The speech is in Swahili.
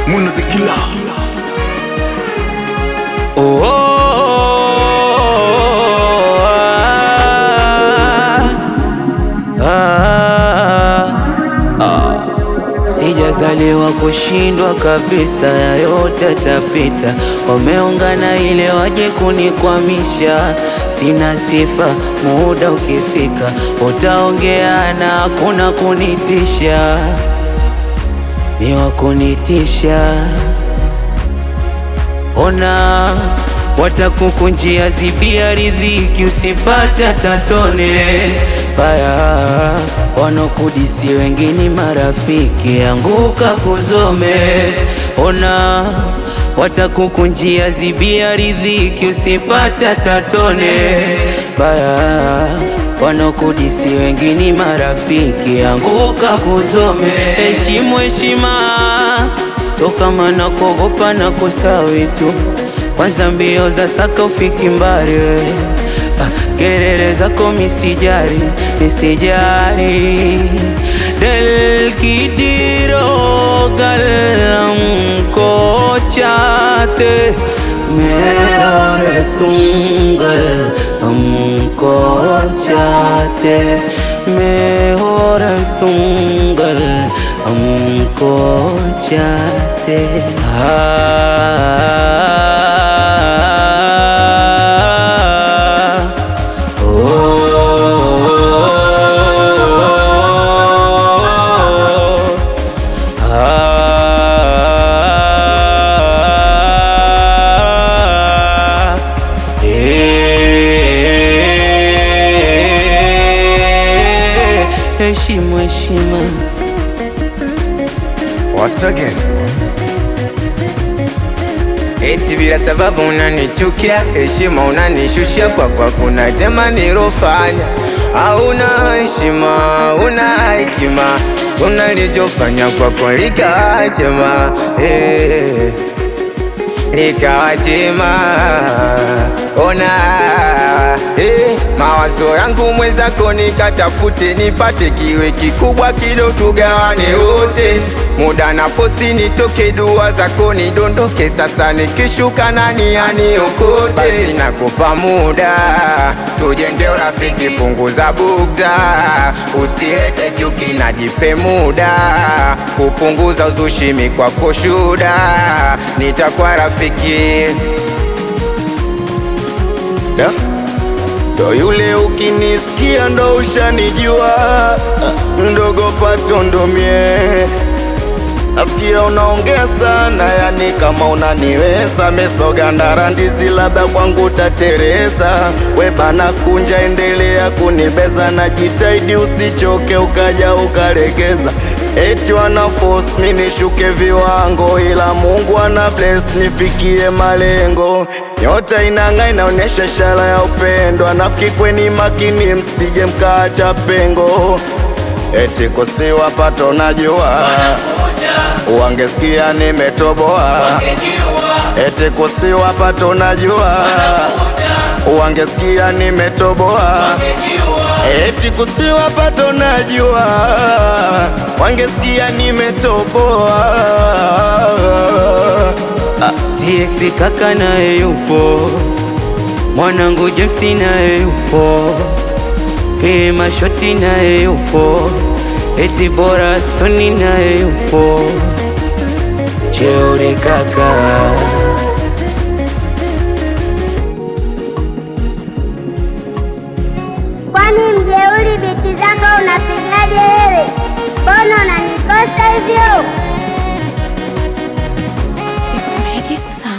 munazikila Oh, oh, oh, ah, ah, ah. Sijazaliwa kushindwa kabisa, ya yote yatapita. Wameungana ile waje kunikwamisha, sina sifa. Muda ukifika utaongea na hakuna kunitisha, ni wa kunitisha Ona watakukunjia zibia riziki, usipata tatone baya. Wanokudisi wengine marafiki, anguka kuzome. Ona watakukunjia zibia riziki, usipata tatone baya. Wanokudisi wengine marafiki, anguka kuzome. Heshimu heshima So kama nakuogopa na kustawi tu, kwanza mbio za saka ufiki mbali we. Ah, Kelele zako misijari, misijari del kidiro galam ko chate मेरे तुंगल हमको चाहते मैं और तुंगल हमको चाहते हाँ ओ, Ah, eh, heshima heshima Once again Eti bila sababu unanichukia, heshima unanishushia kwa kwa kuna jema nilofanya. Hauna heshima, una hekima, unalichofanya kwa kwa likawa jema eh, likawa jema. Ona eh, mawazo yangu mwenzako nikatafute, nipate kiwe kikubwa kido, tugawane wote muda na fosi nitoke, dua zako nidondoke. Sasa nikishuka nani aniokote? Basi nakupa muda tujenge urafiki, punguza bugza, usilete chuki, najipe muda kupunguza uzushi, mi kwako shuda, nitakuwa rafiki da? Ndo yule ukinisikia ndo ushanijua, mdogo pato ndo mie Nasikia unaongea sana, yani kama unaniweza. Mesoga ndara ndizi, labda kwangu tatereza. We bana kunja, endelea kunibeza, na jitahidi usichoke, ukaja ukalegeza. Eti wana force mi nishuke viwango, ila Mungu ana bless nifikie malengo. Nyota inang'aa, inaonyesha ishara ya upendo. Anafiki kweni makini, msije mkaacha pengo. Eti kusiwa pato najua wangesikia nimetoboa, eti kusiwa pato najua, wangesikia nimetoboa, eti kusiwa pato najua, wangesikia nimetoboa. TX kaka naye yupo, mwanangu James naye yupo, Pima Shoti naye yupo, eti bora Stoni naye yupo, Cheuri kaka Kwani mjeuri biti zako unapigaje wewe? Mbona unanikosa hivyo? It's Magic Sound.